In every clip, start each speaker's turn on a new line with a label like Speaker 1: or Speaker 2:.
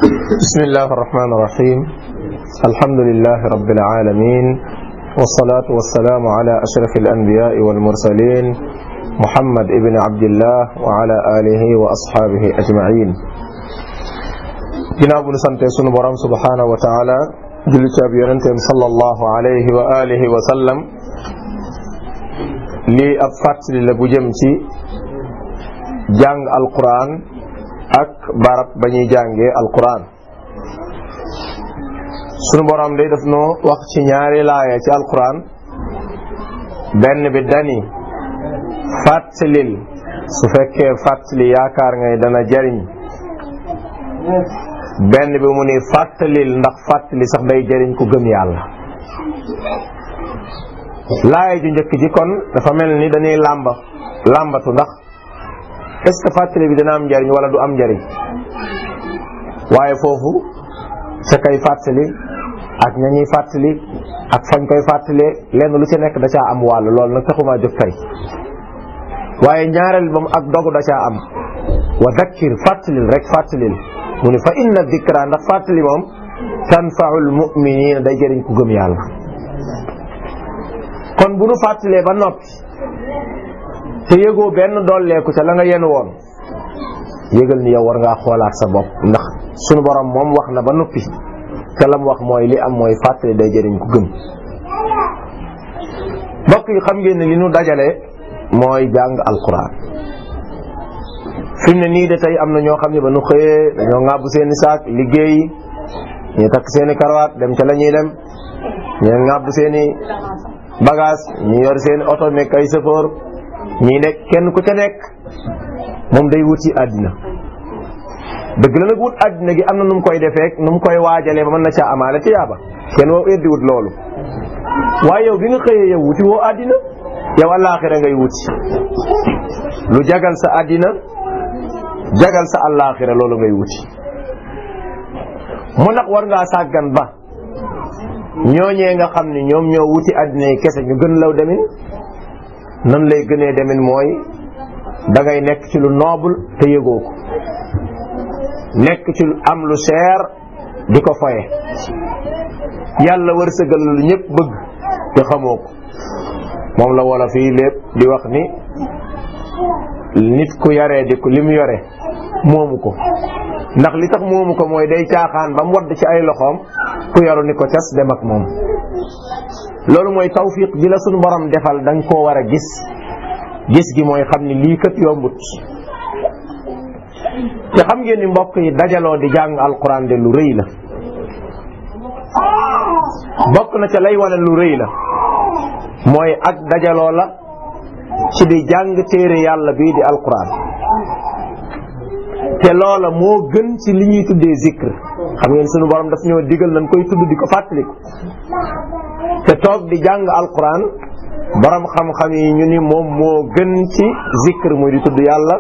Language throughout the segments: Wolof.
Speaker 1: بسم الله الرحمن الرحيم الحمد لله رب العالمين والصلاة والسلام على أشرف الأنبياء والمرسلين محمد ابن عبد الله وعلى آله وأصحابه أجمعين ginnaaw bu ñu sante sunu borom subhanahu wa taala julli ci ab yonenteem sallallahu alayhi wa alihi wa sallam lii ab fàttali la bu jëm ci jàng alquran ak barab ba ñuy jàngee alquran sunu borom day def noo wax ci ñaari laaya ci alquran benn bi dani fàttalil su fekkee fàttali yaakaar ngay dana jariñ benn bi mu ni fàttalil ndax fàttali sax day jariñ ku gëm yàlla laaya ju njëkk ji kon dafa mel ni dañuy làmba làmbatu ndax est ce que fàttali bi dana am njariñ wala du am njariñ waaye foofu sa kay fàttali ak ña ñuy fàttali ak fañ koy fàttalee lenn lu ci nekk da caa am wàll loolu nag taxumaa jóg tey waaye ñaareel moom ak dogu da caa am wa dakkir fàttalil rek fàttalil mu ni fa inna dikra ndax fàttali moom tanfaul muminina day jëriñ ku gëm yàlla kon bu nu fàttalee ba noppi te yëgoo benn dolleeku ca la nga yen woon yëgal ni yow war ngaa xoolaat sa bopp ndax sunu borom moom wax na ba noppi te lam wax mooy li am mooy fàttali day jëriñ ku gëm mbokk yi xam ngeen ne li nu dajale mooy jàng alquran fi mu ne nii de tey am na ñoo xam ne ba nu xëyee dañoo ŋàbbu seeni saak liggéey ñu takk seeni karawaat dem ca la ñuy dem ñu ŋàbbu seeni bagage ñu yor seeni oto nekk ay sëfoor ñii nekk kenn ku ca nekk moom day wuti àddina dëgg la nag wut àddina gi am na nu mu koy defee nu mu koy waajalee ba mën na caa amaale ci yaaba kenn woo eddi wut loolu waaye yow bi nga xëyee yow wuti woo àddina yow àllaaxira ngay wuti lu jagal sa àddina jagal sa àllaaxira loolu ngay wuti mu nag war ngaa sàggan ba ñooñee nga xam ni ñoom ñoo wuti àddina yi kese ñu gën law demin nan lay gënee demin mooy da ngay nekk ci lu noble te yëgoo ko nekk ci lu am lu seer di ko foye yàlla wërsëgal lu ñëpp bëgg te xamoo ko moom la wala fii lépp di wax ni nit ku yaree di ko li mu yore moomu ko ndax li tax moomu ko mooy day caaxaan ba mu wadd ci ay loxoom ku yaru ni ko cas dem ak moom loolu mooy tawfiq ji la sunu borom defal da nga koo war a gis gis gi mooy xam ni lii kat yombut te xam ngeen ni mbokk yi dajaloo di jàng alquran de lu rëy la bokk na ca lay wane lu rëy la mooy ak dajaloo la ci di jàng téere yàlla bii di alquran te loola moo gën ci li ñuy tuddee zikr xam ngeen sunu borom daf ñoo digal nañ koy tudd di ko fàttaliku te toog di jàng alquran borom xam-xam yi ñu ni moom moo gën ci zikr muy di tudd yàlla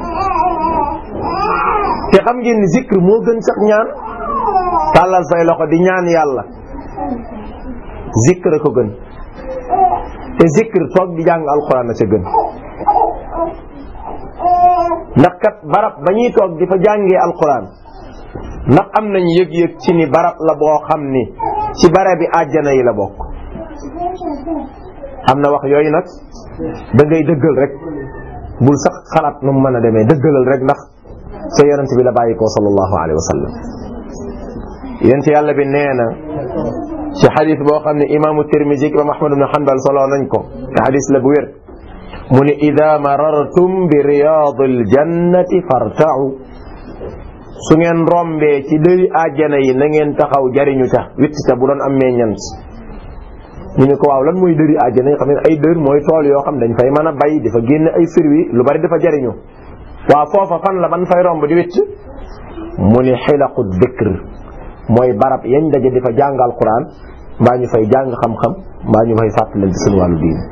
Speaker 1: te xam ngeen ni zikr moo gën sax ñaan tàllal say loxo di ñaan yàlla zikr a ko gën te zikr toog di jàng alquran a ca gën ndax kat barab ba ñuy toog di fa jàngee alquran ndax am nañ yëg-yëg ci ni barab la boo xam ni ci barab bi àjjana yi la bokk am na wax yooyu nag da ngay dëggal rek bul sax xalaat nu mu mën a demee dëggalal rek ndax sa yonent bi la bàyyi ko sallallahu alayhi wa sallam yonent yàlla bi nee na ci xadis boo xam ne imaamu tirmisi imam ahmad ibn hanbal solo nañ ko te xadis la bu wér mu ne ida marartum bi riyaad aljannati fartau su ngeen rombee ci dëri àjjana yi na ngeen taxaw jariñu ca witt ca bu doon am meññant ñu ne ko waaw lan mooy dëri àjjana yi xam ne ay dër mooy tool yoo xam dañ fay mën a bay di fa génn ay firwi lu bari dafa jariñu waaw foofa fan la ban fay romb di witt mu ni xilaqu dikr mooy barab yañ daje di fa jàng alquran mbaa ñu fay jàng xam-xam mbaa ñu fay fàttalal ci suñu wàllu diin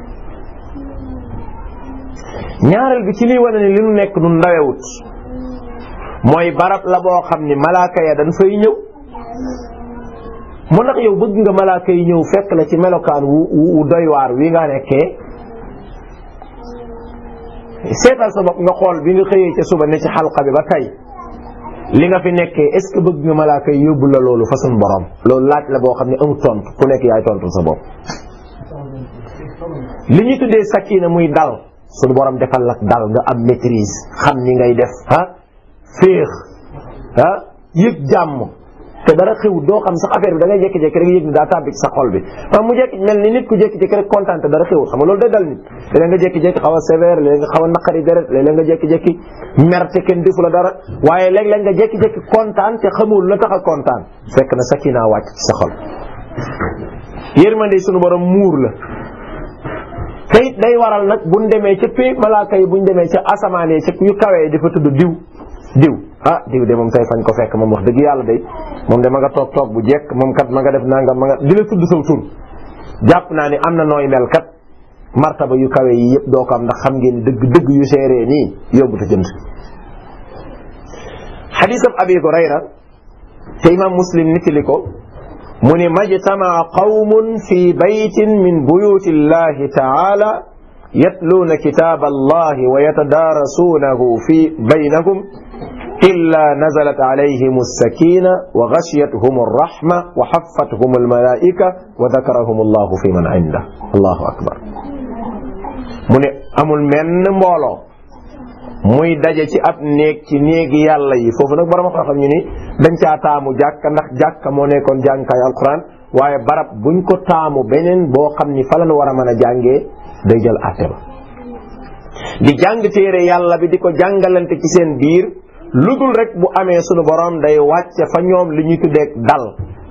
Speaker 1: ñaareel bi ci liy wane ni li nu nekk nun ndawewut mooy barab la boo xam ni malaaka ya dañ fay ñëw mu ndax yow bëgg nga malaaka yi ñëw fekk la ci melokaan wu wu doy waar wi nga nekkee seetal sa bopp nga xool bi nga xëyee ca suba ne ci xalqa bi ba tey li nga fi nekkee est ce que bëgg nga malaaka yi yóbbu la loolu fa suñu borom loolu laaj la boo xam ne amul tontu ku nekk yaay tontu sa bopp li ñu tuddee sakina muy dal suñu borom defal lak dal nga am maîtrise xam ni ngay def ah féex ah yëg jàmm te dara xew doo xam sax affaire bi da ngay jékki-jékki rek yëg ni daa tàbbi ci sa xol bi maanaam mu jékki mel ni nit ku jékki-jékki rek kontaan te dara xewul xam nga loolu day dal nit léeg nga jékki-jékki xaw a sévère léeg nga xaw a naqari deret léeg nga jékki-jékki mer te kenn defu la dara waaye léeg-léeg nga jékki-jékki kontaan te xamul la tax a kontaan fekk na sakina wàcc ci sa xol yërmande sunu borom muur la te it day waral nag buñ demee ca pay malaaka yi buñ demee ca asamaan yi ca yu kawee dafa tudd diw diw ah diw de moom tey fañ ko fekk moom wax dëgg yàlla de moom de ma nga toog toog bu jekk moom kat ma nga def nangam ma nga di la tudd saw tur jàpp naa ni am na nooy mel kat martaba yu kawe yi yëpp doo ko am ndax xam ngeen dëgg dëgg yu seeree nii yóbbu te jënd xadisab abi hurayra te imam muslim nitili ko mu ni majtamaa qawmun fi baytin min buyuti llahi taala yatluuna kitaaba allahi wa yatadaarasuunahu fi baynahum illa nazalat alayhim alsakina wa gashiyatuhum alrahma wa xaffatuhum almalaika wa dakarahum allahu fi man inda allahu akbar mu ne amul menn mbooloo muy daje ci ab néeg ci néegi yàlla yi foofu nag borom xam-xam ñu ni dañ caa taamu jàkka ndax jàkka moo nekkoon jàngkaay alquran waaye barab buñ ko taamu beneen boo xam ni fa lañ war a mën a jàngee day jël àtte ba di jàng téere yàlla bi di ko jàngalante ci seen biir lu dul rek bu amee sunu borom day wàcce fa ñoom li ñuy tuddeeg dal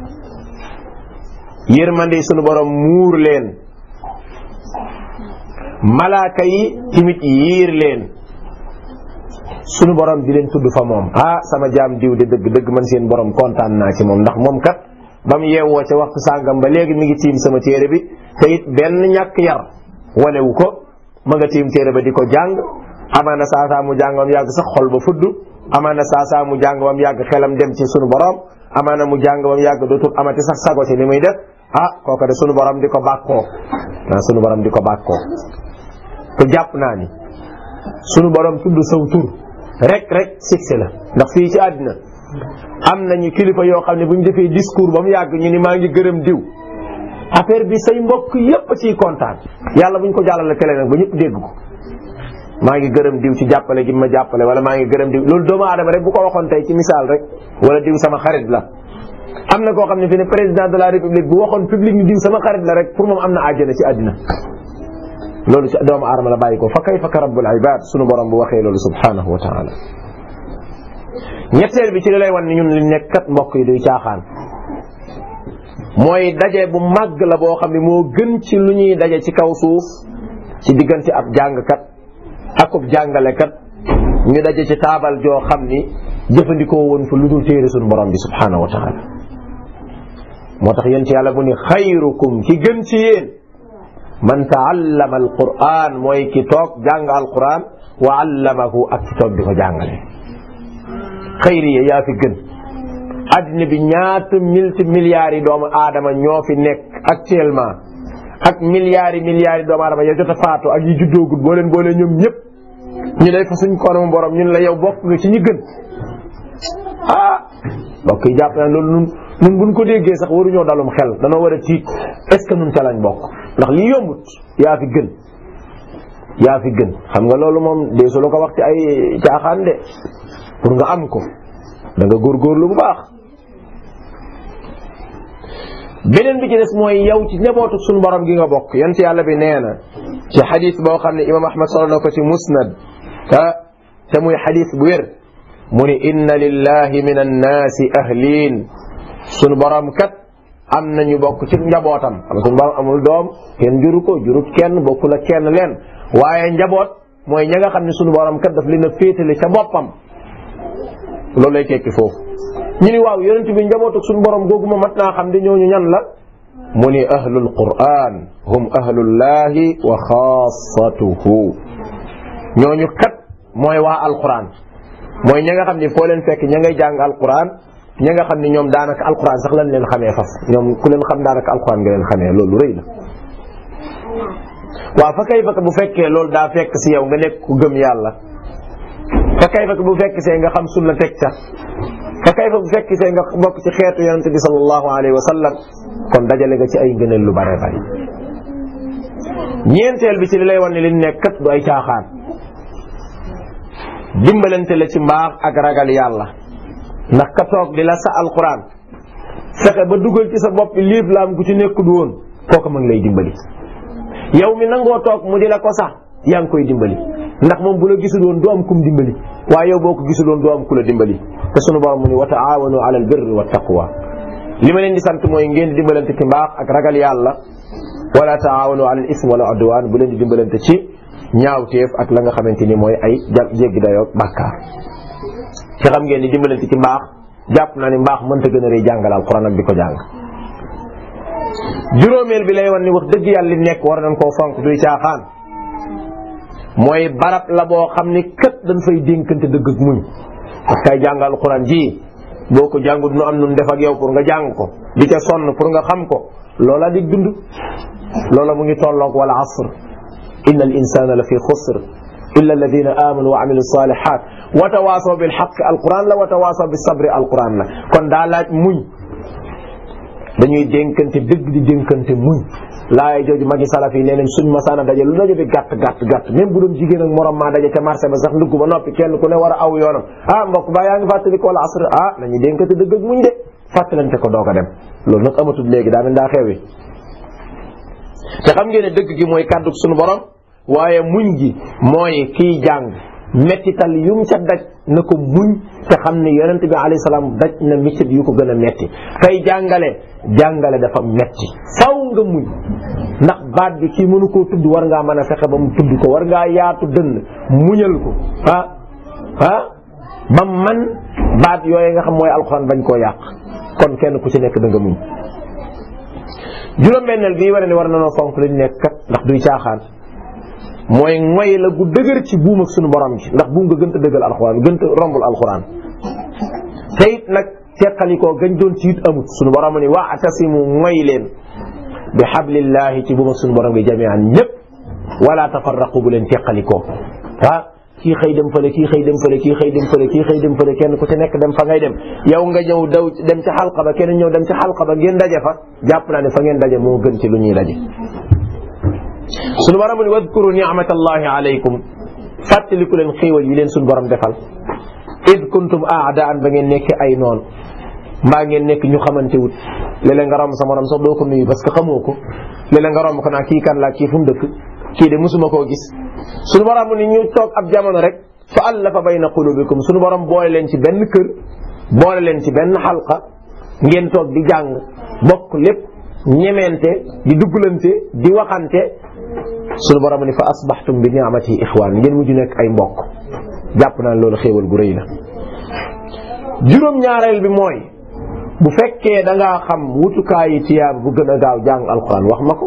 Speaker 1: yërmande sunu borom muur leen malaaka yi timit yiir leen sunu borom di leen tudd fa moom ah sama jaam diw de dëgg dëgg man seen borom kontaan naa ci moom ndax moom kat ba mu yeewoo ca waxtu sàngam ba léegi mi ngi tiim sama téere bi te it benn ñàkk yar wanewu ko ma nga tiim téere ba di ko jàng amaana saa saa mu jàng ba mu yàgg sax xol ba fudd amaana saa saa mu jàng ba mu yàgg xelam dem ci sunu borom amaana mu jàng ba mu yàgg dootul amati sax sago ci li muy def ah kooka de sunu borom di ko bàkkoo ah sunu borom di ko bàkkoo te jàpp naa ni sunu borom tudd saw tur rek rek succès la ndax fii ci àddina am nañu kilifa yoo xam ne bu ñu defee discours ba mu yàgg ñu ni maa ngi gërëm diw affaire bi say mbokk yépp ciy kontaan yàlla bu ñu ko jàllale télé nag ba ñëpp dégg ko maa ngi gërëm diw ci jàppale gi ma jàppale wala maa ngi gërëm diw loolu doomu aadama rek bu ko waxoon tey ci misaal rek wala diw sama xarit la am na koo xam ne fi ne président de la république bu waxoon public ni diw sama xarit la rek pour moom am na àjjana ci àddina loolu ci doomu aadama la bàyyi ko fa kayfa ka rabbul ibad sunu borom bu waxee loolu subhanahu wa taala ñetteel bi ci li lay wan ni ñun li nekk kat mbokk yi duy caaxaan mooy daje bu màgg la boo xam ne moo gën ci lu ñuy daje ci kaw suuf ci diggante ab jàngkat akub jàngalekat ñu daje ci taabal joo xam ni jëfandikoo woon fa lu dul téere sunu borom bi subhanahu wa taala moo tax yéen ci yàlla bu ni xayrukum ki gën ci yéen man taallama alquran mooy ki toog jàng alquran wa allamahu ak ki toog di ko jàngale xayri ya yaa fi gën addina bi ñaata multi milliards yi doomu aadama ñoo fi nekk actuellement ak milliards yi milliards yi doomu aadama ya jot a faatu ak yi juddoogut boo leen boole ñoom ñëpp ñu day fa suñ kanamu borom ñun la yow bokk nga ci ñi gën ah mbokk yi jàpp naa loolu nun nun buñ ko déggee sax waruñoo dalum xel danoo war a tiit est-ce que nun ca lañ bokk ndax lii yombut yaa fi gën yaa fi gën xam nga loolu moom dee su la ko wax ci ay caaxaan de pour nga am ko da nga góorgóorlu bu baax beneen bi ci des mooy yow ci njabootu suñu borom gi nga bokk yant yàlla bi nee na ci xadis boo xam ne imam ahmad solo na ko ci musnad te te muy xadis bu wér mu ni inna lillahi min annaasi ahliin suñu borom kat am nañu bokk ci njabootam xam suñu borom amul doom kenn juru ko jurut kenn bokkul ak kenn leen waaye njaboot mooy ña nga xam ne suñu borom kat daf leen a féetale ca boppam loolu lay tekki foofu ñu ni waaw yonent bi njaboot ak suñu borom googu ma mat naa xam de ñooñu ñan la mu ni ahlul quran hum ahlullahi wa xaasatuhu ñooñu kat mooy waa alquran mooy ña nga xam ni foo leen fekk ña ngay jàng alquran ña nga xam ni ñoom daanaka alquran sax lañ leen xamee faf ñoom ku leen xam daanaka alquran nga leen xamee loolu rëy la waaw fa kay fa bu fekkee loolu daa fekk si yow nga nekk ku gëm yàlla fa kayfa bu fekk see nga xam sunna teg ca fa kayfa bu fekk see nga bokk ci xeetu yonente bi sallallahu alayhi wa sallam kon dajale nga ci ay ngëneel lu bare bari ñeenteel bi ci li lay wan ne li nekk kat du ay caaxaan dimbalante la ci mbaax ak ragal yàlla ndax ka toog di la sa alquran fexe ba dugal ci sa bopp liif laam gu ci nekkul woon kooku ma ngi lay dimbali yow mi nangoo toog mu di la ko sax yaa ngi koy dimbali ndax moom bu la gisul woon du am kum dimbali waaye yow boo ko gisul woon du am ku la dimbali te sunu borom mu ni wa taawanu ala al birri wa taqwa li ma leen di sant mooy ngeen di dimbalante ci mbaax ak ragal yàlla wala taawanu ala al ism wala udwan bu leen di dimbalante ci ñaawteef ak la nga xamante ni mooy ay jéggi dayoo bàkkaar ci xam ngeen ni dimbalante ci mbaax jàpp naa ni mbaax mënta gën a rëy jàngal alquran ak di ko jàng juróomeel bi lay wan ni wax dëgg yàlla li nekk war nañ koo fonk duy caaxaan mooy barab la boo xam ni kët dañ fay dénkante dëgg ak muñ parce que ay jàngal alquran ji boo ko jàngut nu am nun def ak yow pour nga jàng ko di ca sonn pour nga xam ko loola di dund loola mu ngi tolloog wala asr inna al insana la fi xusr illa alladina amanu wa amilu salihat wa tawaasaw bil xaq alquran la wa tawaasaw bis sabri alquran la kon daa laaj muñ dañuy dénkante dëgg di dénkante muñ laay jooju magi salaf yi nee nañ suñ masaana daje lu daje bi gàtt gàtt gàtt même bu doon jigéen ak morom maa daje ca marché ba sax ndugg ba noppi kenn ku ne war a aw yoonam ah mbokk ba yaa ngi fàttali ko wala asr ah nañu dénkante dëgg ak muñ de fàttalante ko doog a dem loolu nag amatul léegi daa mel daa xewi te xam ngeen ne dëgg gi mooy kàddu suñu borom waaye muñ gi mooy kiy jàng mettital yum ca daj na ko muñ te xam ne yonent bi alayhi salaam daj na métit yu ko gën a metti kay jàngale jàngale dafa metti faw nga muñ ndax baat bi kii mënu koo tudd war ngaa mën a fexe ba mu tudd ko war ngaa yaatu dënn muñal ko ah ah ba man baat yooyu nga xam mooy alxuraan bañ koo yàq kon kenn ku ci nekk da nga muñ juróom-benneel bii war ne war na noo fonk lañ nekk kat ndax duy caaxaan mooy ngoy la gu dëgër ci buum ak suñu borom gi ndax buum nga gën a dëggal alxuraan gën a rombul alxuraan te it nag teqalikoo gañ doon ci it amut suñu borom ni wa'tasimu ngoy leen bi hablillahi ci buum ak suñu borom gi jami'an ñëpp wala tafarraqu bu leen teqalikoo ah kii xëy dem fële kii xëy dem fële kii xëy dem fële kii xëy dem fële kenn ku ci nekk dem fa ngay dem yow nga ñëw daw dem ci xalqa ba kenn ñëw dem ci xalqa ba ngeen daje fa jàpp naa ne fa ngeen daje moo gën ci lu ñuy daje suñu borom ni wadkuru ni'matallahi alaykum fàttaliku leen xéewal yi leen suñu borom defal id kuntum aadaan ba ngeen nekk ay noon mbaa ngeen nekk ñu xamante wut léeg-léeg nga romb sa morom sax doo ko nuyu parce que xamoo ko léeg-léeg nga romb ko naa kii kan laa kii fu mu dëkk kii de musuma koo gis suñu borom ni ñu toog ab jamono rek fa allafa bayna qulubikum suñu borom boole leen ci benn kër boole leen ci benn xalqa ngeen toog di jàng bokk lépp ñemente di duggalante di waxante suñu borom ni fa asbaxtum bi ni'mati ixwaan ngeen mujj nekk ay mbokk jàpp naa loolu xéewal gu rëy la juróom-ñaareel bi mooy bu fekkee da ngaa xam wutukaayi tiyaab bu gën a gaaw jàng alquran wax ma ko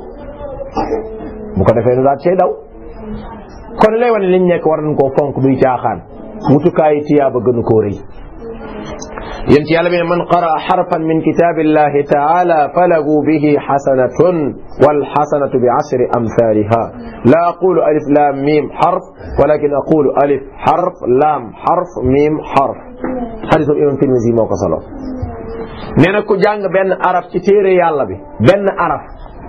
Speaker 1: bu ko defee nu daal cay daw kon lay wane liñ nekk war nañ koo fonk duy caaxaan wutukaayi tiyaaba gënu koo rëy yéen ci yàlla bi ne man qaraa xarfan min kitaabillahi taala falahu bihi xasanatun wal xasanatu bi ashri amthaliha la aqulu alif lam mim xarf walakin aqulu alif xarf lam xarf mim xarf xadisu imam Tirmisi moo ko solo nee na ku jàng benn araf ci téere yàlla bi benn araf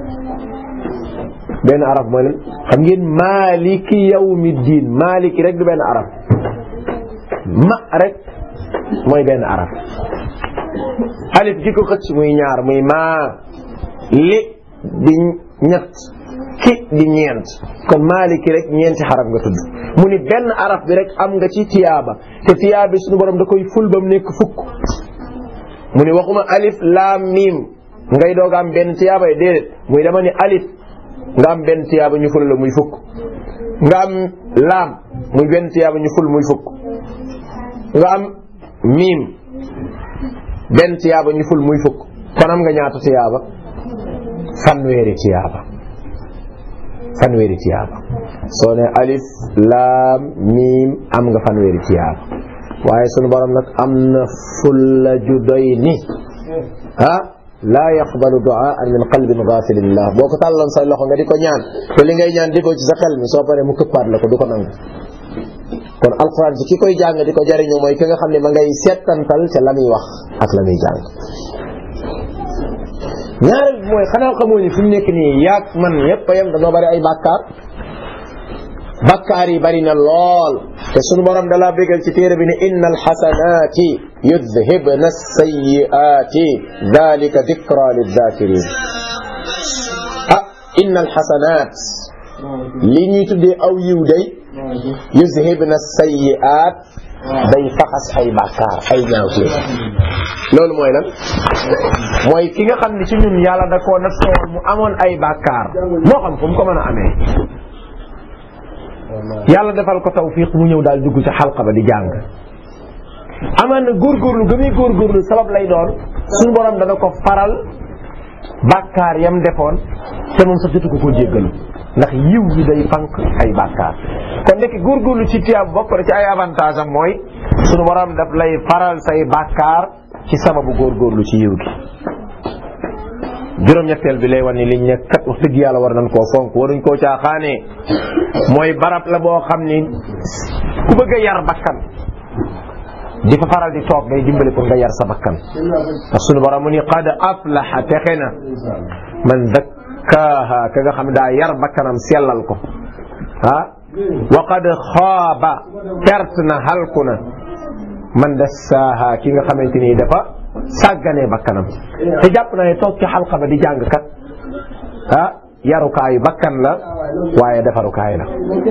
Speaker 1: benn araf mooy lan xam ngeen maaliki yawmi diin maaliki rek du benn araf ma rek mooy benn araf alif gi ko xëcc muy ñaar muy maa li di ñett ki di ñeent kon maaliki rek ñeenti xaraf nga tudd mu ni benn araf bi rek am nga ci tiyaaba te tiyaaba bi suñu borom da koy ful ba mu nekk fukk mu ni waxuma alif laam miim ngay doog am benn tiyaaba yi déedéet muy dama ni alif nga am benn tiyaaba ñu ful la muy fukk nga am laam muy benn tiyaaba ñu ful muy fukk nga am miim benn tiyaaba ñu ful muy fukk kon am nga ñaata tiyaaba fanweeri tiyaaba fanweeri tiyaaba soo ne alif laam miim am nga fanweeri tiyaaba waaye sunu borom nag am na fulla ju doy ni ah laa yaqbalu duaan min qalbin ghafilin lah boo ko tàlloon say loxo nga di ko ñaan te li ngay ñaan di ko ci sa xel mi soo paree mu këppaat la ko du ko nangu kon alquran ci ki koy jàng di ko jariñu mooy ki nga xam ne ma ngay seetantal ca la muy wax ak la muy jàng ñaareel bi mooy xanaa xamoo ni fi mu nekk nii yaag man yépp a yem dañoo bari ay bàkkaar bàkkaar yi bari na lool te sunu borom dalaa bégal ci téere bi ne inna alxasanaati yudhibna alsayiaati dalika dikra lidzakirin ah inna alxasanaat li ñuy tuddee aw yiw day yuzhibna sayyi'at day faxas ay bàkkaar ay ñaawteef loolu mooy lan mooy ki nga xam ne ci ñun yàlla da koo nattoon mu amoon ay bàkkaar moo xam fu mu ko mën a amee yàlla defal ko tawfiq mu ñëw daal dugg ci xalqa ba di jàng amaan na góorgóorlu ga muy góorgóorlu sabab lay doon suñu borom dana ko faral bàkkaar yam defoon te moom sax jotu ko koo jéggalu ndax yiw yi day fank ay bàkkaar kon ndekk góorgóorlu ci tiyaab bokk na ci ay avantage am mooy sunu borom daf lay faral say bàkkaar ci sababu góorgóorlu ci yiw gi juróom-ñetteel bi lay wan ni liñ ne kat wax dëgg yàlla war nañ koo fonk waruñ koo caaxaanee mooy barab la boo xam ni ku bëgg a yar bakkan di fa faral di toog day dimbali pour nga yar sa bakkan ndax sunu borom mu ni qad aflaha texe na man zakkaaha ka nga xam ne daa yar bakkanam sellal ko ah wa qad xaaba perte na halku na man dassaaha ki nga xamante ni dafa sàgganee bakkanam te jàpp na ne toog ci xalqa ba di jàng kat ah yarukaayu bakkan la waaye defarukaay la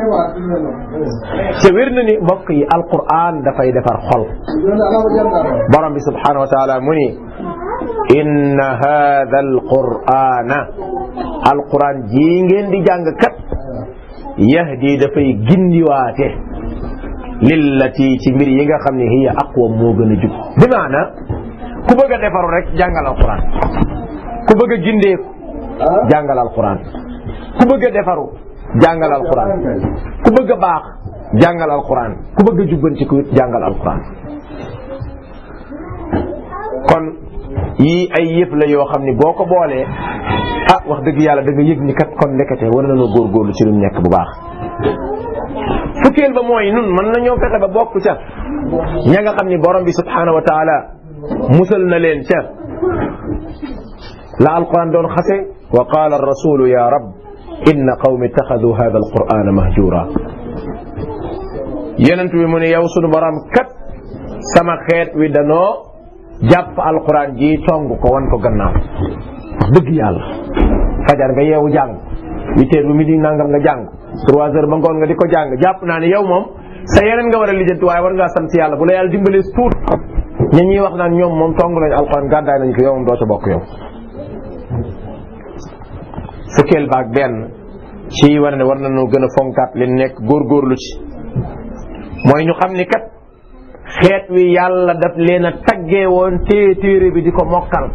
Speaker 1: te wér na ni mbokk yi alquran dafay defar xol borom bi subhanahu wa taala mu ni inna hada alqurana alquran jii ngeen di jàng kat yahdi dafay gindiwaate lillati ci mbir yi nga xam ne hiya aqwa moo gën a jub bi maana ku bëgg a defaru rek jàngal alquran ku bëgg a gindeeku jàngal alquran ku bëgg a defaru jàngal alquran ku bëgg a baax jàngal alquran ku bëgg a jubbantiku jàngal alquran kon yii ay yëf la yoo xam ni boo ko boolee ah wax dëgg yàlla da nga yëg ni kat kon nekkate war nañoo góorgóorlu ci lu nekk bu baax fukkeel ba mooy nun mën nañoo fexe ba bokk ca ña nga xam ni borom bi subhanahu wa taala musal na leen ca la alquran doon xase wa qaala arrasulu ya rab inna qawmi ittaxadu hada alqurana mahjura yonent bi mu ne yow sunu borom kat sama xeet wi danoo jàpp alquran ji tong ko wan ko gannaaw dëgg yàlla fajar nga yeewu jàng huit heures bu midi nangam nga jàng trois heures ba ngoon nga di ko jàng jàpp naa ne yow moom sa yeneen nga war a lijjanti waaye war ngaa sant yàlla bu la yàlla dimbalee tuut ñi ñuy wax naan ñoom moom tong nañ alquran gàddaay nañ ko yow moom doo ca bokk yow fukkeel baag benn ci war ne war nañoo gën a fonkaat li nekk góorgóorlu ci mooy ñu xam ni kat xeet wi yàlla daf leen a taggee woon téye téere bi di ko mokkal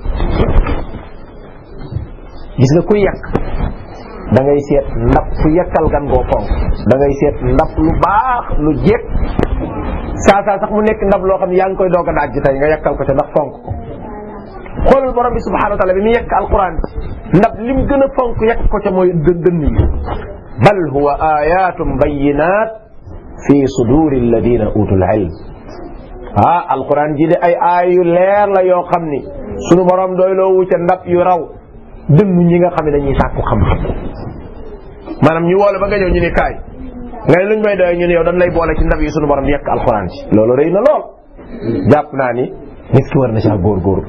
Speaker 1: gis nga kuy yàq da ngay seet ndab ku yàkkal gan goo fonk da ngay seet ndab lu baax lu jekk saa saa sax mu nekk ndab loo xam ne yaa ngi koy doog a daaj tey nga yàkkal ko ca ndax fonk ko xoolal borom bi subhanahu wa taala bi mu yekk alquran ndab lim gën a fonk yekk ko ca mooy dë dënn yi bal huwa ayatun bayinat fi suduri alladina utul ilm ah alquran ji de ay aay yu leer la yoo xam ni sunu borom doy loo wu ca ndab yu raw dënnu ñi nga xam ne dañuy sàkku xam-xam maanaam ñu woole ba nga ñëw ñu ne kaay nga ne luñ may doy ñu ne yow dañ lay boole ci ndab yi sunu borom di yekk alquran ci loolu rëy na lool jàpp naa ni nit ki war na caa góorgóorlu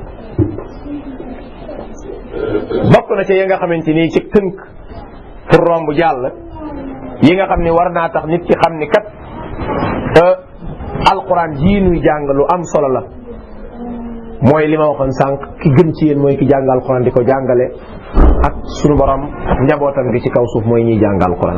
Speaker 1: bokk na ci yi nga xamante ni ci tënk pour romb jàll yi nga xam ni war naa tax nit ki xam ni kat alquran jii nuy jàng lu am solo la mooy li ma waxoon sànq ki gën ci yéen mooy ki jàng alquran di ko jàngale ak sunu borom njabootam gi ci kaw suuf mooy ñuy jàng alquran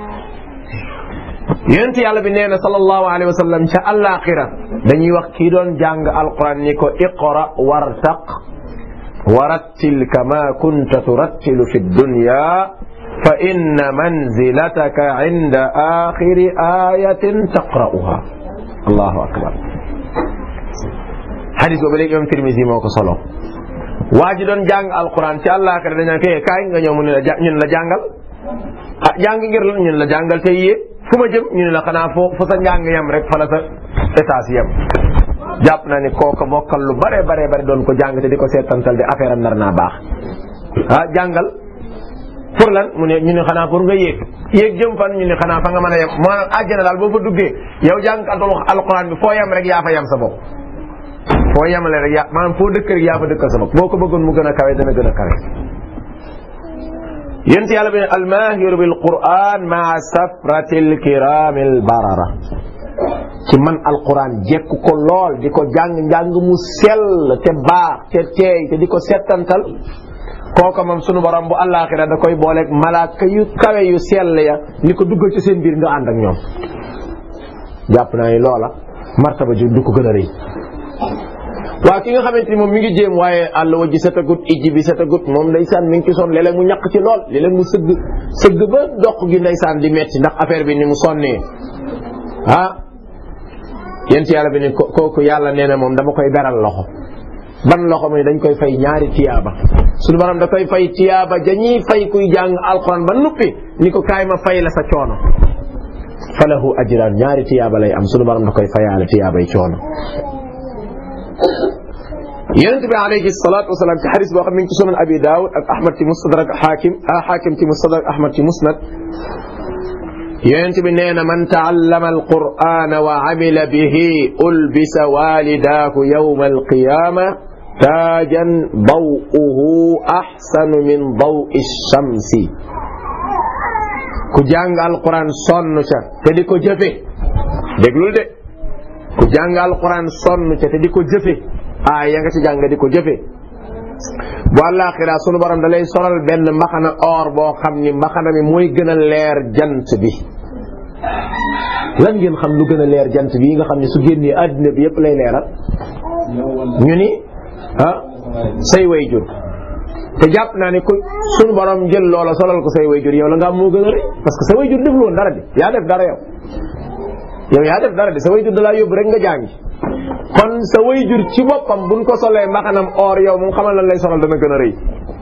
Speaker 1: yonent yàlla bi nee na sallallahu alayhi wa sallam ca àllaaxira dañuy wax kii doon jàng alquran ni ko iqra wartaq warattil kama kunta turattilu fi dunya fa inna manzilataka inda axiri ayatin taqra'uha allahu akbar xadis boobu léegi imam Tirmisi moo ko solo waa ji doon jàng alquran ci àllaaxira dañu ko kaay nga ñëw mu ne la ñun la jàngal ah jàng ngir la ñun la jàngal tey yéeg fu ma jëm ñu ne la xanaa foo fu sa njàng yem rek fa la sa étage yem jàpp naa ni kooka mokkal lu bare bare bare doon ko jàng te di ko seetantal di affaire am nar naa baax ah jàngal pour lan mu ne ñu ne xanaa pour nga yéeg yéeg jëm fan ñu ne xanaa fa nga mën a yem maanaam àjjana daal boo fa duggee yow jàngkatul alquran bi foo yem rek yaa fa yem sa bopp foo yemale rek yaa maanaam foo dëkk rek yaa fa dëkkal sa bopp boo ko bëggoon mu gën a kawe dana gën a kawe yént yàlla bi ne almahiru bil quran maa safratil kiramil barara ci man alquran jekku ko lool di ko jàng njàng mu sell te baax te teey te di ko settantal kooka moom sunu borom bu àllaaxira da koy booleeg malaaka yu kawe yu sell ya ni ko duggal ci seen biir nga ànd ak ñoom jàpp naa ni loola martaba ji du ko gën a rëy waaw ki nga xamante ni moom mi ngi jéem waaye àll wa ji setagut ijji bi setagut moom ndeysaan mi ngi ci sonn léeg-léeg mu ñàkk ci lool léeg-léeg mu sëgg sëgg ba dox gi ndeysaan di metti ndax affaire bi ni mu sonnee ah yent yàlla bi ni kooku yàlla nee na moom dama koy beral loxo ban loxo muy dañ koy fay ñaari tiyaaba suñu borom da koy fay tiyaaba dañuy fay kuy jàng alquran ba nuppi ni ko kaay ma fay la sa coono falahu ajran ñaari tiyaaba lay am suñu borom da koy fayaale tiyaabay coono yonent bi alayhi salaatu wasalaam ci xadis boo xam ne ci sunan abi daawud ak ahmad ci mustadrak xaakim ah xaakim ci mustadrak ahmad ci musnad yonent bi nee na man taallama alqur'ana wa amila bihi ulbisa walidaahu yawma alqiyama taajan daw'uhu axsanu min dawi shamsi ku jàng alquran sonn ca te di ko jëfe déglul de ku jàng alquran sonn ca te di ko jëfe ah ya nga ci jàng di ko jëfe bu àllaaxira sunu borom da lay solal benn mbaxana or boo xam ni mbaxana mi mooy gën a leer jant bi lan ngeen xam lu gën a leer jant bi nga xam ne su génnee àddina bi yëpp lay leeral ñu ni ah say way jur te jàpp naa ne ku sunu borom jël loola solal ko say way jur yow la nga am moo gën a rëy parce que sa way jur deful woon dara di yaa def dara yow yow yaa def dara di sa way jur da laa yóbbu rek nga jàngi kon sa way jur ci boppam buñ ko solee mbaxanam or yow moom xamal lan lay solal dana gën a rëy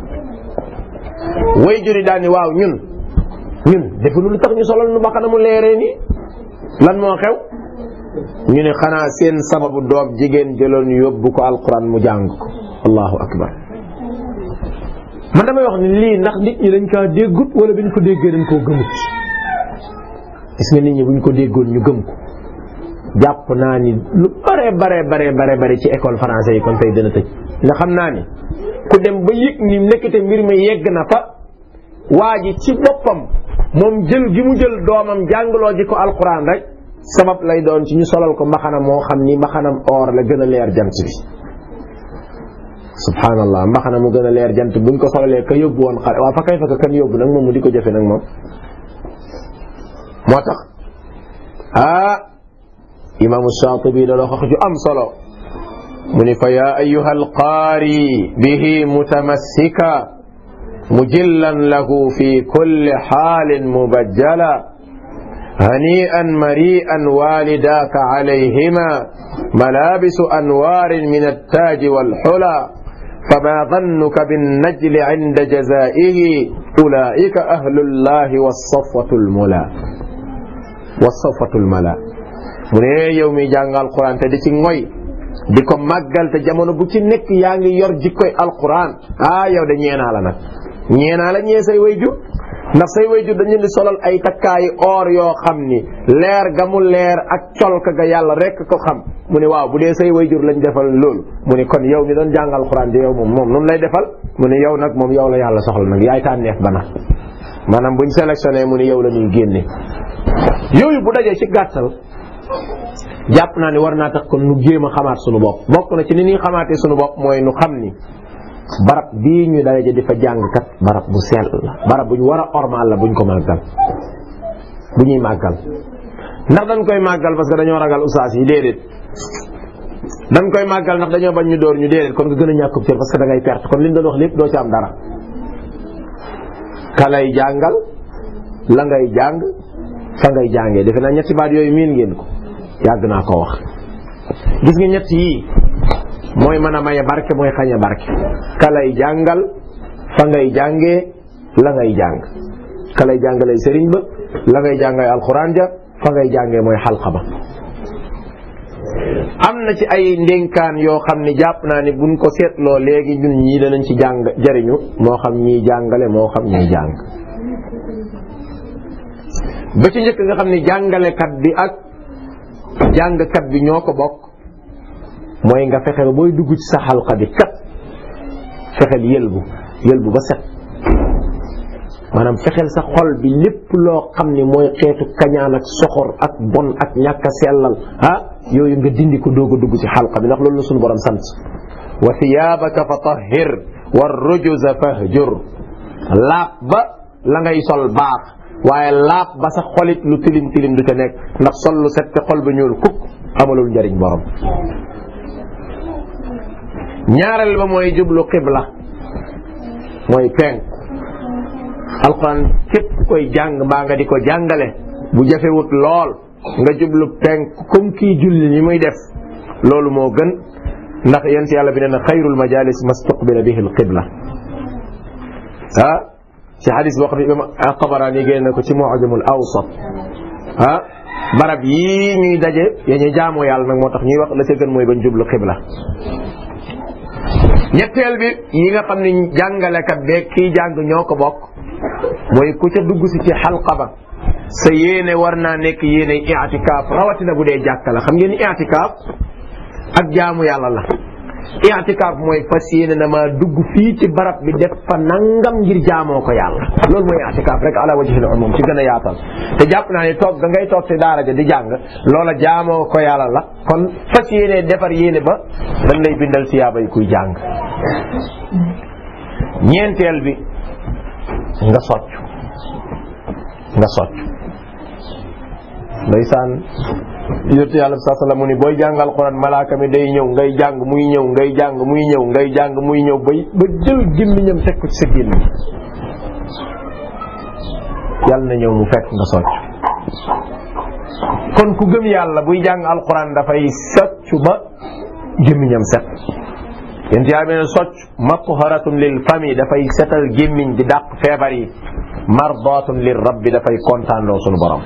Speaker 1: way jur yi daal ni waaw ñun ñun defuñu lu tax ñu solal nu mbaxanamu leeree nii lan moo xew ñu ne xanaa seen sababu doom jigéen jëloon yóbbu ko alquran mu jàng ko allahu akbar man damay wax ni lii ndax nit ñi dañ kaa déggut wala bi ñu ko déggee dañ koo gëmut gis nga nit ñi bu ñu ko déggoon ñu gëm ko jàpp naa ni lu bare bare bare bare bare ci école français yi kon tey dana tëj nga xam naa ni ku dem ba yëg ni nekkate mbir mi yegg na fa waa ji ci boppam moom jël gi mu jël doomam jàngaloo ji ko alquran rek sabab lay doon ci ñu solal ko mbaxana moo xam ni mbaxanam or la gën a leer jant bi subhanallah mbaxana mu gën a leer jant buñ ko solalee ka yóbbu woon xale waa fa kay fa ka kan yóbbu nag moom mu di ko jëfe nag moom moo tax ah imaamu Shaatibi da wax ju am solo mu ni fa yaa ayyuha alqaari bihi mutamassika mujillan lahu fi kulli xaalin mubajjala هنيئا مريئا والداك عليهما ملابس أنوار من التاج والحلى فما ظنك بالنجل عند جزائه أولئك أهل الله والصفوة الملا والصفوة الملا mu ne yow mi jàng alquran te di ci ngoy di ko màggal te jamono bu ci nekk yaa ngi yor jikkoy alquran ah yow de ñeenaa la nag ñeenaa la ñee say wayjur ndax say wayjur dañu di solal ay takkaayi or yoo xam ni leer ga mu leer ak colka ga yàlla rek ko xam mu ne waaw bu dee say wayjur lañ defal loolu mu ne kon yow mi doon jàng alquran di yow moom moom nun lay defal mu ne yow nag moom yow la yàlla soxla nag yaay tànneef ba nag maanaam buñ sélectionné mu ne yow la ñuy génne yooyu bu dajee ci gàttal jàpp naa ni war naa tax kon nu jéem a xamaat sunu bopp bokk na ci ni ñuy xamaatee sunu bopp mooy nu xam ni barab bii ñu daraja di fa jàng kat barab bu sell la barab bu ñu war a ormaal la buñ ko màggal bu ñuy màggal ndax dañ koy màggal parce que dañoo ragal usaas yi déedéet dañ koy màggal ndax dañoo bañ ñu door ñu déedéet kon nga gën a ñàkkub cër parce que da ngay perte kon liñ doon wax lépp doo ci am dara ka lay jàngal la ngay jàng fa ngay jàngee defe naa ñetti baat yooyu miin ngeen ko yàgg naa ko wax gis nga ñett yii mooy mën a maye barke mooy xañe barke ka lay jàngal fa ngay jàngee la ngay jàng ka lay jàngalay sëriñ ba la ngay jàngay alxuraan ja fa ngay jàngee mooy xalqa ba am na ci ay ndénkaan yoo xam ne jàpp naa ni buñ ko seetloo léegi ñun ñii danañ ci jàng jariñu moo xam ñiy jàngale moo xam ñiy jàng ba ci njëkk nga xam ne jàngalekat bi ak jàngkat bi ñoo ko bokk mooy nga fexe ba booy dugg ci sa xalqa bi kat fexeel yëlbu yëlbu ba set maanaam fexeel sa xol bi lépp loo xam ni mooy xeetu kañaan ak soxor ak bon ak ñàkk a sellal ah yooyu nga dindi ko doog a dugg ci xalqa bi ndax loolu la suñu borom sant wa thiyaabaka fa tahhir wa rujuza fahjur laab ba la ngay sol baax waaye laab ba sa xolit lu tilim tilim du ca nekk ndax sol lu set te xol ba ñuul kukk amalul njariñ borom ñaareel ba mooy jublu qibla mooy penk alquran képp koy jàng mbaa nga di ko jàngale bu jafewut lool nga jublu penk comme kii julli ñi muy def loolu moo gën ndax yent yàlla bi nee na xayrul majalis mastuqbila bihi alqibla ah ci xadis boo xam ne imam Tabarani génn na ko ci mu'jamul awsat ah barab yii ñuy daje ya ñu jaamoo yàlla nag moo tax ñuy wax la ca gën mooy bañ jublu qibla ñetteel bi yi nga xam ne jàngalekat beeg kii jàng ñoo ko bokk mooy ku ca dugg si ci xalqa ba sa yéene war naa nekk yéene i'tikaaf rawatina bu dee jàkka la xam ngeen i'tikaaf ak jaamu yàlla la i'tikaaf mooy fas yéene na ma dugg fii ci barab bi def fa nangam ngir jaamoo ko yàlla loolu mooy i'tikaaf rek ala wajhil umum ci gën a yaatal te jàpp naa ne toog da ngay toog ci daara ja di jàng loola jaamoo ko yàlla la kon fas yéene defar yéene ba dañ lay bindal siyaaba yi kuy jàng ñeenteel bi nga socc nga socc ndeysaan yonent yàlla bi saa mu ni booy jàngal Alxuraan malaaka mi day ñëw ngay jàng muy ñëw ngay jàng muy ñëw ngay jàng muy ñëw bay ba jël gémmiñam teg ko ci sa gémmiñ yàlla na ñëw mu fekk nga socc kon ku gëm yàlla buy jàng Alxuraan dafay socc ba gémmiñam set yonent yàlla bi ne socc matharatun lil fami dafay setal gémmiñ di dàq feebar yi mardatun lir rabbi dafay kontaan loo sunu borom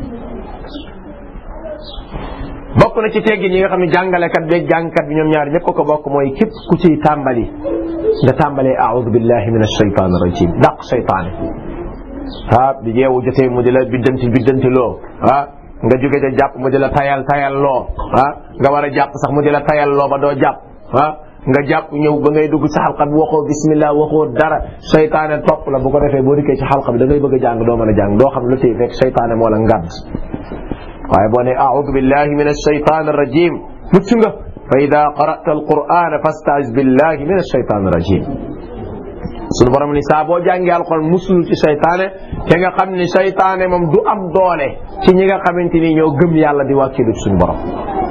Speaker 1: bokk na ci teggin yi nga xam ne jàngalekat beeg jàngkat bi ñoom ñaar ñëpp ko bokk mooy képp ku ciy tàmbali nga tàmbalee a'udhu billahi min ash-shaytan ar-rajim dàq seytaane ah bi jeewu jotee mu di la biddanti biddanti loo ah nga jóge ca jàpp mu di la tayal tayal loo ah nga war a jàpp sax mu di la tayal loo ba doo jàpp ah nga jàpp ñëw ba ngay dugg ci xalqa bi waxoo bismillah waxoo dara seytaane topp la bu ko defee boo dikkee ci xalqa bi da ngay bëgg a jàng doo mën a jàng doo xam lu tey fekk seytaane moo la ngàdd waaye boo ne a'udhu billahi min ash-shaytan ar-rajim mucc nga fa ida qara'ta al-qur'an fasta'iz billahi min ash-shaytan ar-rajim sunu borom ni saa boo jàngee alxuraan musul ci seytaane te nga xam ni seytaane moom du am doole ci ñi nga xamante ni ñoo gëm yàlla di wàkkilu ci suñu borom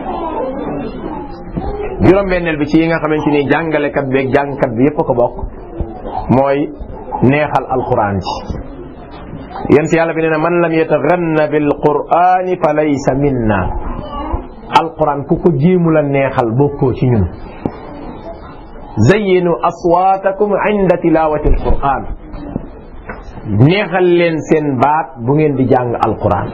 Speaker 1: juróom-benneel bi ci yi nga xamante ni jàngalekat bi ak jàngkat bi yépp a ko bokk mooy neexal alxuraan ji yent yàlla bi nee na man lam yataganna bil qur'ani fa laysa minna alquran ku ko jéemu la neexal bokkoo ci ñun zayyinu aswaatakum inda tilawati alquran neexal leen seen baat bu ngeen di jàng alquran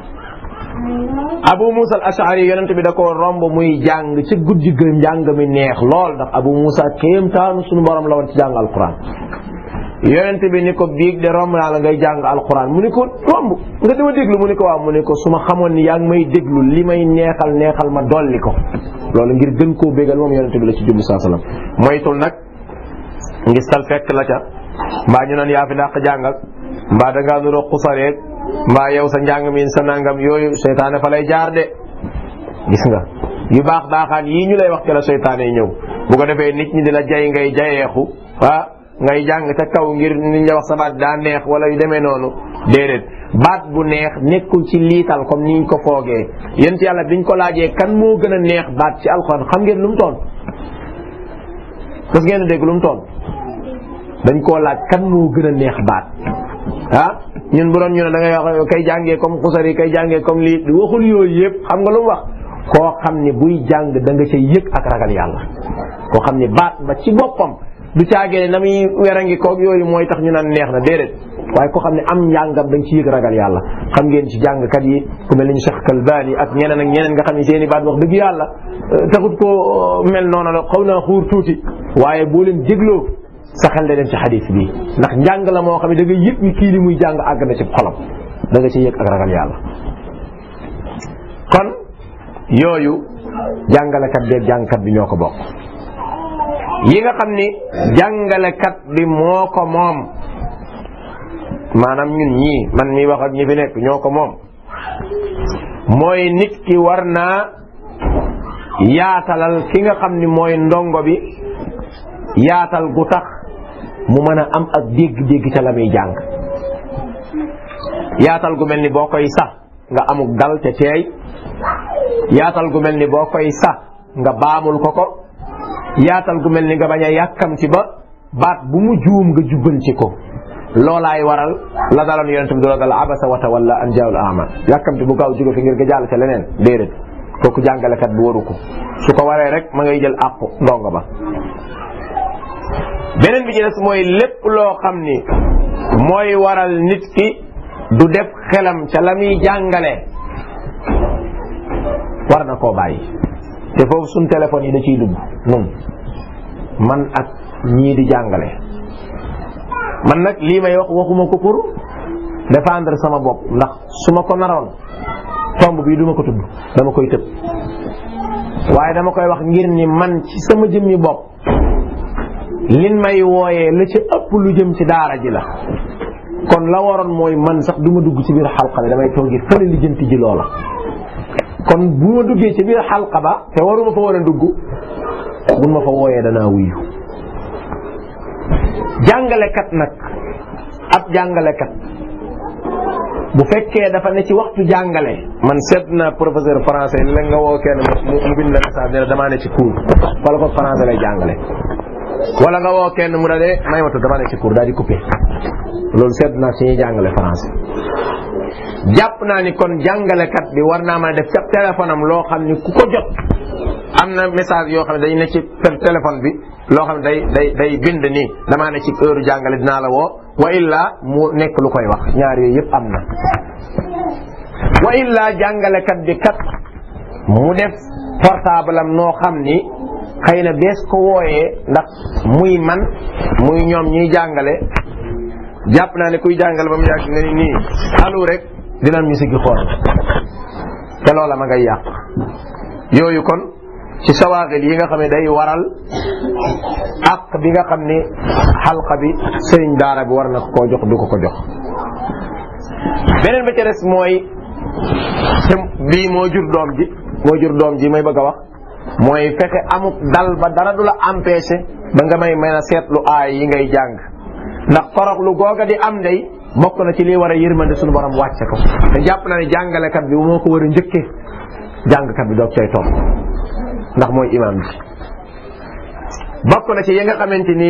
Speaker 1: abu musa al ashari yonent bi da ko romb muy jàng ci guddi ga njàng mi neex lool ndax abu musa kéemtaanu suñu borom la woon ci jàng alquran yonent bi ni ko biig de romb naa la ngay jàng alquran mu ni ko romb nga dama déglu mu ni ko waaw mu ni ko su ma xamoon ni yaa ngi may déglu li may neexal neexal ma dolli ko loolu ngir gën koo bégal moom yonent bi la ci jublu saa sallam moytul nag ngir sal fekk la ca mbaa ñu naan yaa fi dàq jàng ak mbaa da ngaa nuroo xusareeg mbaa yow sa njàng mi sa nangam yooyu seytaane fa lay jaar de gis nga yu baax baaxaan yii ñu lay wax ke la seytaane ñëw bu ko defee nit ñi di la jay ngay jayeexu ah ngay jàng ca kaw ngir ni ñu wax sa baat daa neex wala yu demee noonu déedéet baat bu neex nekkul ci liital comme niñ ko foogee yent yàlla biñ ko laajee kan moo gën a neex baat ci alxuraan xam ngeen lu mu toon daf ngeen a dégg lu mu toon dañ koo laaj kan moo gën a neex baat ah ñun bu doon ñu ne da ngay wax kay jàngee comme xusari kay jàngee comme lii waxul yooyu yëpp xam nga lu mu wax koo xam ne buy jàng da nga ca yëg ak ragal yàlla koo xam ne baat ba ci boppam du caagee na muy werangi koog yooyu mooy tax ñu naan neex na déedéet waaye ko xam ne am njàngam dañ ci yëg ragal yàlla xam ngeen ci jàngkat yi ku mel ni Cheikh Kalbani ak ñeneen ak ñeneen nga xam ne seen i baat wax dëgg yàlla taxut ko mel noonu la xaw naa xuur tuuti waaye boo leen dégloo sa xel da dem ci xadis bi ndax njàng la moo xam ne da nga yëg ni kii li muy jàng àgg na ci xolam da nga ci yëg ak ragal yàlla kon yooyu jàngalekat beeg jàngkat bi ñoo ko bokk yi nga xam ni jàngalekat bi moo ko moom maanaam ñun ñii man mi wax ak ñi fi nekk ñoo ko moom mooy nit ki war naa yaatalal ki nga xam ni mooy ndongo bi yaatal gu tax mu mën a am ak dégg-dégg ca la muy jàng yaatal gu mel ni boo koy sax nga amuk dal te teey yaatal gu mel ni boo koy sax nga baamul ko ko yaatal gu mel ni nga bañ a yàkkamti ba baat bu mu juum nga jubbanti ko loolaay waral la daloon yonente bi dula dal abasa wa tawalla an jaawul ama yàkkamti bu gaaw jóge fi ngir nga jàll ca leneen déedéet kooku jàngalekat bi waru ko su ko waree rek ma ngay jël àqu ndongo ba beneen bi ci des mooy lépp loo xam ni mooy waral nit ki du def xelam ca la muy jàngale war na koo bàyyi te foofu suñ téléphone yi da ciy dugg nun man ak ñii di jàngale man nag lii may wax waxuma ko pour défendre sama bopp ndax su ma ko naroon tomb bii duma ko tudd dama koy tëb waaye dama koy wax ngir ni man ci sama jëmmi bopp lin may wooyee la ci ëpp lu jëm ci daara ji la kon la waroon mooy man sax du ma dugg ci biir xalqa bi damay toogi fële li jënti ji loola kon bu ma duggee ci biir xalqa ba te waruma fa war a dugg bu ma fa wooyee danaa wuyu jàngalekat nag ab jàngalekat bu fekkee dafa ne ci waxtu jàngale man seet na professeur français la nga woo kenn mu bind la message ne damaa ne ci cours wala ko français lay jàngale wala nga woo kenn mu dalee may ma tudd damaa ne ci cours daal di coupé loolu seet naa ci ñuy jàngale français jàpp naa ni kon jàngalekat bi war naa mën a def ca téléphone am loo xam ni ku ko jot am na message yoo xam ne day ne ci téléphone bi loo xam ne day day day bind nii damaa ne ci heure jàngale dinaa la woo wa illa mu nekk lu koy wax ñaar yooyu yëpp am na wa illa jàngalekat bi kat mu def portable am noo xam ni xëy na bees ko wooyee ndax muy man muy ñoom ñuy jàngale jàpp naa ne kuy jàngale ba mu yàgg nga ni nii alu rek dinañ ñu siggi xool te loola ma ngay yàq yooyu kon ci sawaagil yi nga xam ne day waral ak bi nga xam ni xalqa bi sëriñ daara bi war na ko koo jox du ko ko jox beneen ba ca des mooy te bii moo jur doom ji moo jur doom ji may bëgg a wax mooy fexe amuk dal ba dara du la empêché ba nga may mën a seetlu aay yi ngay jàng ndax torox lu googa di am day bokk na ci lii war a yërmande suñu borom wàcce ko te jàpp na ne jàngalekat bi moo ko war a njëkkee jàngkat bi doog cay topp ndax mooy imam bi bokk na ci yi nga xamante ni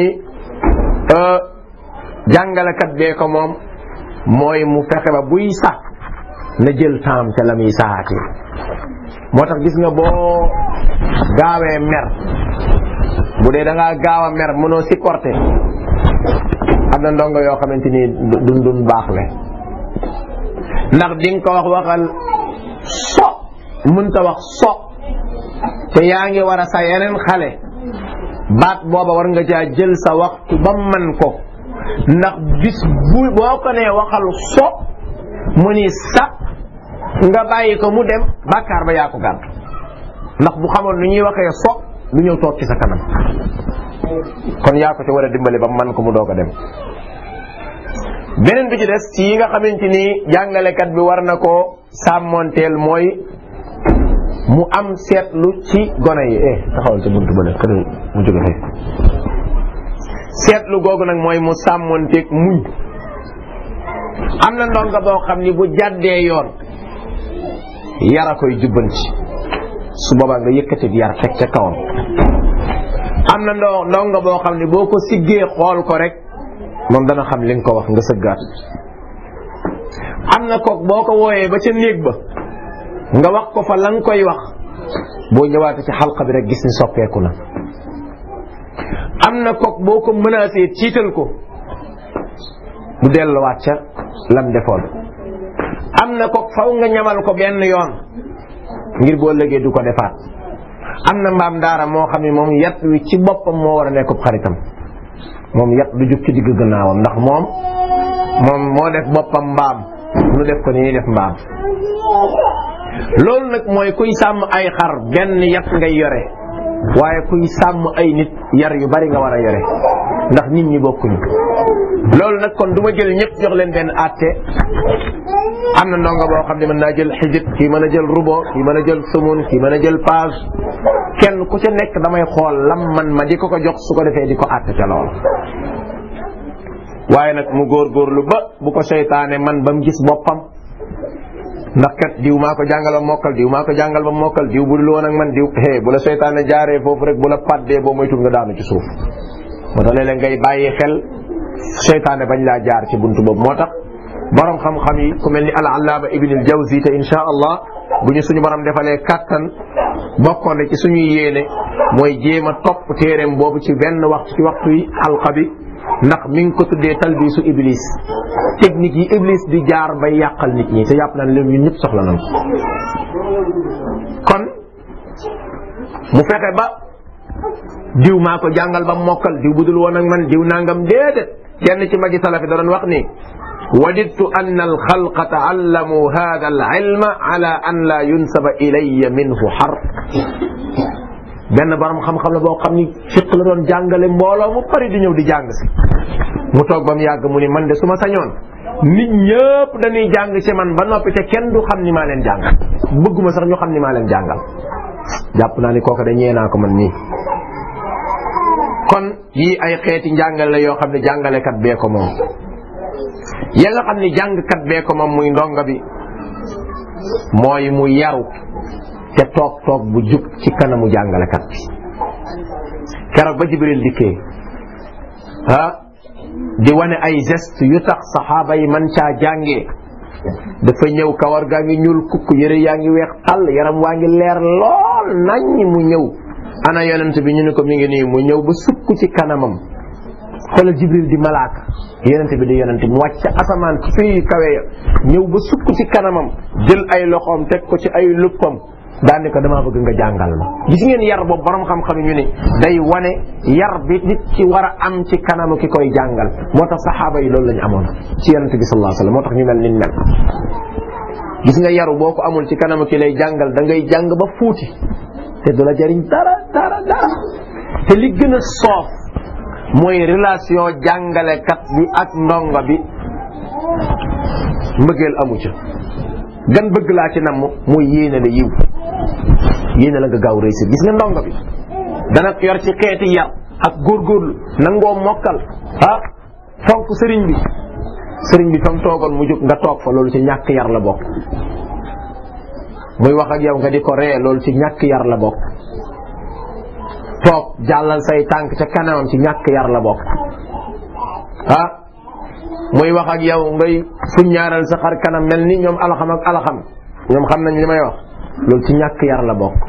Speaker 1: jàngalekat bee ko moom mooy mu fexe ba buy sax na jël temps ca la muy saxaatee moo tax gis nga boo gaawee mer bu dee da ngaa gaaw a mer mënoo supporter am na ndongo yoo xamante ni dun dun baax le ndax di nga ko wax waxal so mënta wax so te yaa ngi war a sa yeneen xale baat booba war nga caa jël sa waxtu ba man ko ndax bis bu boo ko nee waxal so mu ni sa nga bàyyi ko mu dem bàkkaar ba yaa ko gàdd ndax bu xamoon nu ñuy waxee so lu ñëw toog ci sa kanam kon yaa ko ci war a dimbali ba man ko mu doog a dem beneen bi ci des ci yi nga xamante ni jàngalekat bi war na koo sàmmonteel mooy mu am seetlu ci gone yi eh taxawal ca buntu bële kër mu jóge fee seetlu googu nag mooy mu sàmmonteeg muñ am na ndonga boo xam ni bu jàddee yoon yara koy jubbanti su boobaa nga yëkkati yar teg ca kawam am na ndo ndonga boo xam ne boo ko siggee xool ko rek moom dana xam li nga ko wax nga sëggaat am na kook boo ko wooyee ba ca néeg ba nga wax ko fa la nga koy wax boo ñëwaatee ci xalqa bi rek gis ni soppeeku na am na kook boo ko menacé tiital ko du delluwaat ca lam defoon am na ko faw nga ñamal ko benn yoon ngir boo lëgee du ko defaat am na mbaam daara moo xam ne moom yat wi ci boppam moo war a nekkub xaritam moom yat du jug ci digg gannaawam ndax moom moom moo def boppam mbaam nu def ko ni ñuy def mbaam loolu nag mooy kuy sàmm ay xar benn yat ngay yore waaye kuy sàmm ay nit yar yu bari nga war a yore ndax nit ñi bokkuñu loolu nag kon du ma jël ñëpp jox leen benn àtte am na ndongo boo xam ne mën naa jël xijit kii mën a jël rubo kii mën a jël sumun kii mën a jël page kenn ku ca nekk damay xool lam man ma di ko ko jox su ko defee di ko àtte ca lool waaye nag mu góorgóorlu ba bu ko seytaane man ba mu gis boppam ndax kat diw maa ko jàngal ba mokkal diw maa ko jàngal ba mokkal diw bu dul woon ak man diw hee bu la seytaane jaaree foofu rek bu la paddee boo moytul nga daanu ci suuf moo tax léeg-léeg ngay bàyyi xel seytaane bañ laa jaar ci buntu boobu moo tax borom xam-xam yi ku mel ni al allaama ibn al jawzi te insha allah bu ñu suñu borom defalee kattan bokkoon ci suñuy yéene mooy jéem a topp téereem boobu ci benn waxtu ci waxtu yi xalqa bi ndax mi ngi ko tuddee talbisu iblis technique yi iblis di jaar bay yàqal nit ñi te yàpp naan leen ñun ñëpp soxla nañ ko kon mu fexe ba diw maa ko jàngal ba mokkal diw budul woon ak man diw nangam déedéet kenn ci magi salafi da doon wax ni wadidtu anna alxalqa taallamu hada alilma ala an la yunsaba ilaya minhu xar benn borom xam-xam la boo xam ni fiq la doon jàngale mbooloo mu bari di ñëw di jàng si mu toog ba mu yàgg mu ni man de su ma sañoon nit ñëpp dañuy jàng ci man ba noppi te kenn du xam ni maa leen jàngal bëgguma sax ñu xam ni maa leen jàngal jàpp naa ni kooku de ñee naa ko man nii kon yii ay xeeti njàngale la yoo xam ne jàngalekat bee ko moom ya nga xam ne jàngkat bee ko moom muy ndonga bi mooy mu yaru te toog toog bu jub ci kanamu jàngalekat bi keroog ba Jibril dikkee ah di wane ay geste yu tax saxaaba yi man caa jàngee dafa ñëw kawar gaa ngi ñuul kukk yëre yaa ngi weex tàll yaram waa ngi leer lool naññ mu ñëw ana yonent bi ñu ne ko mi ngi nii mu ñëw ba sukk ci kanamam xoolal Jibril di malaaka yonent bi di yonent mu wàcc ca asamaan fii kawe ya ñëw ba sukk ci kanamam jël ay loxoom teg ko ci ay luppam daan ni ko damaa bëgg nga jàngal ma gis ngeen yar boobu borom xam-xam ñu ni day wane yar bi nit ki war a am ci kanamu ki koy jàngal moo tax saxaaba yi loolu lañu amoon ci yonent bi sallallahu alayhi wasallam moo tax ñu mel ni mel gis nga yaru boo ko amul ci kanamu ki lay jàngal da ngay jàng ba fuuti te du la jariñ dara dara dara te li gën a soof mooy relation jàngalekat bi ak ndongo bi mbëggeel amu ca gan bëgg laa ci namm mooy yéene la yiw yéene la nga gaaw réussir gis nga ndongo bi dana yor ci xeeti yar ak góorgóorlu nangoo mokkal ah fonk sëriñ bi sëriñ bi fam toogoon mu jóg nga toog fa loolu ci ñàkk yar la bokk muy wax ak yow nga di ko ree loolu ci ñàkk yar la bokk toog jàllal say tànk ca kanamam ci ñàkk yar la bokk ah muy wax ak yow ngay fuññaaral sa xar kanam mel ni ñoom alaxam ak alaxam ñoom xam nañ li may wax loolu ci ñàkk yar la bokk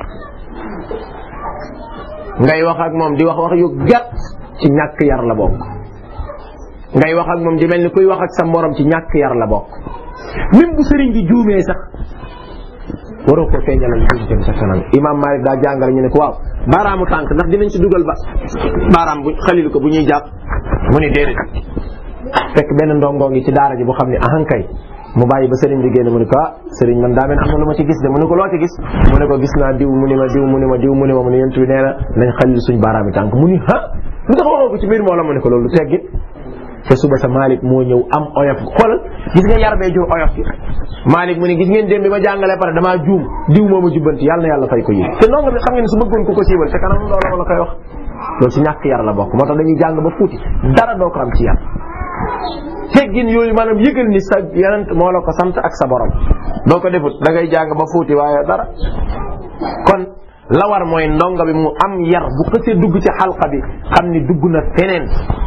Speaker 1: ngay wax ak moom di wax wax yu gàtt ci ñàkk yar la bokk ngay wax ak moom di mel ni kuy wax ak sa morom ci ñàkk yar la bokk même bu sëriñ bi juumee sax waroo ko feeñalal juumteem sa kanam imam Malik daa jàngale ñu ne ko waaw baaraamu tànk ndax dinañ ci dugal ba baaraam bu xalilu ko bu ñuy jàpp mu ni déedéet fekk benn ndongoo ngi ci daara ji bu xam ne ahankay mu bàyyi ba sëriñ bi génn mu ne ko ah sëriñ man daa mel am na lu ma ci gis de mu ne ko loo ci gis mu ne ko gis naa diw mu ni ma diw mu ni ma diw mu ni ma mu ne yent bi nee na nañ xalil suñ baaraami tànk mu ni ha lu tax waxoo ko ci biir moo la mu ne ko loolu teggit te suba sa Malick moo ñëw am oyof xoolal gis nga yar bee jur oyof gi Malick mu ne gis ngeen démb bi ma jàngalee pare damaa juum diw moo ma jubbanti yàlla na yàlla fay ko yéen te ndongo bi xam ngeen ne su bëggoon ku ko siiwal te kanam loolu la koy wax loolu ci ñàkk yar la bokk moo tax dañuy jàng ba fuuti dara doo ko am ci yar teggin yooyu maanaam yëgal ni sa yonent moo la ko sant ak sa borom doo ko defut da ngay jàng ba fuuti waaye dara kon la war mooy ndongo bi mu am yar bu xësee dugg ci xalqa bi xam ni dugg na feneen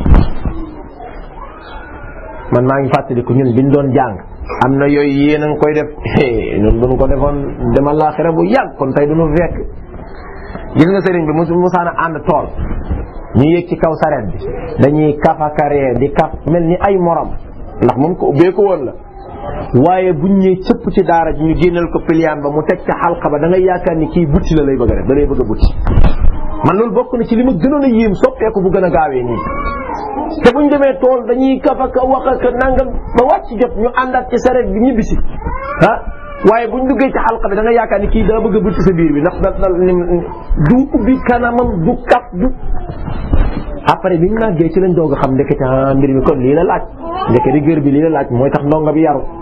Speaker 1: man maa ngi fàttaliku ñun biñ doon jàng am na yooyu yéen a ngi koy def ñun buñ ko defoon demal laaxira bu yàgg kon tey duñu fekk gis nga sëriñ bi musu musaana ànd tool ñu yéeg ci kaw sareet bi dañuy kafakaree di kaf mel ni ay morom ndax moom ko ubbee ko woon la waaye buñ ñëwee cëpp ci daara ji ñu génneel ko piliyaan ba mu teg ca xalqa ba da ngay yaakaar ni kii butti la lay bëgg a def da lay bëgg a butti man loolu bokk na ci li ma gënoon a yéem soppeeku bu gën a gaawee nii te buñ demee tool dañuy kaf ak wax ak nangam ba wàcc jot ñu àndaat ci sareet bi ñibbisi ah waaye buñ duggee ci xalqa bi da nga yaakaar ni kii daa bëgg a butti sa biir bi ndax da du ubbi kanamam du kaf du après biñ màggee ci lañ doog a xam ndekete ah mbir mi kon lii la laaj ndeke rigueur bi lii la laaj mooy tax ndongo bi yaru